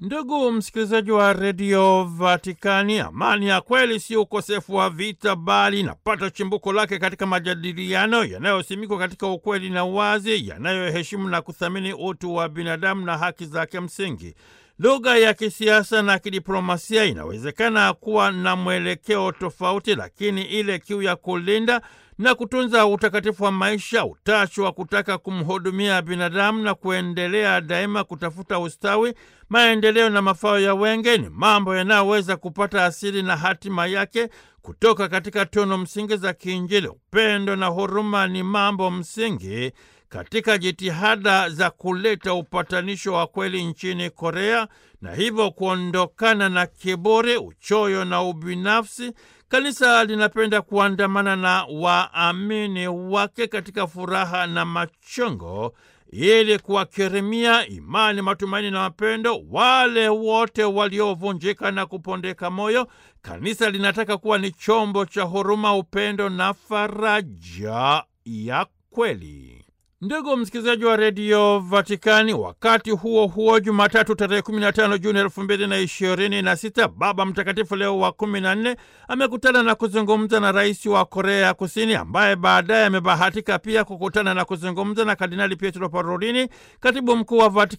Ndugu msikilizaji wa redio Vatikani, amani ya kweli si ukosefu wa vita, bali inapata chimbuko lake katika majadiliano yanayosimikwa katika ukweli na uwazi, yanayoheshimu na kuthamini utu wa binadamu na haki zake msingi. Lugha ya kisiasa na kidiplomasia inawezekana kuwa na mwelekeo tofauti, lakini ile kiu ya kulinda na kutunza utakatifu wa maisha, utashi wa kutaka kumhudumia binadamu na kuendelea daima kutafuta ustawi, maendeleo na mafao ya wengi ni mambo yanayoweza kupata asili na hatima yake kutoka katika tunu msingi za kiinjili. Upendo na huruma ni mambo msingi katika jitihada za kuleta upatanisho wa kweli nchini Korea na hivyo kuondokana na kiburi, uchoyo na ubinafsi. Kanisa linapenda kuandamana na waamini wake katika furaha na machongo ili kuwakirimia imani, matumaini na mapendo wale wote waliovunjika na kupondeka moyo. Kanisa linataka kuwa ni chombo cha huruma, upendo na faraja ya kweli. Ndugu msikilizaji wa redio Vatikani, wakati huo huo, Jumatatu tarehe 15 Juni elfu mbili na ishirini na sita, Baba Mtakatifu Leo wa kumi na nne amekutana na kuzungumza na rais wa Korea ya Kusini, ambaye baadaye amebahatika pia kukutana na kuzungumza na Kardinali Pietro Parolini, katibu mkuu wa Vatikani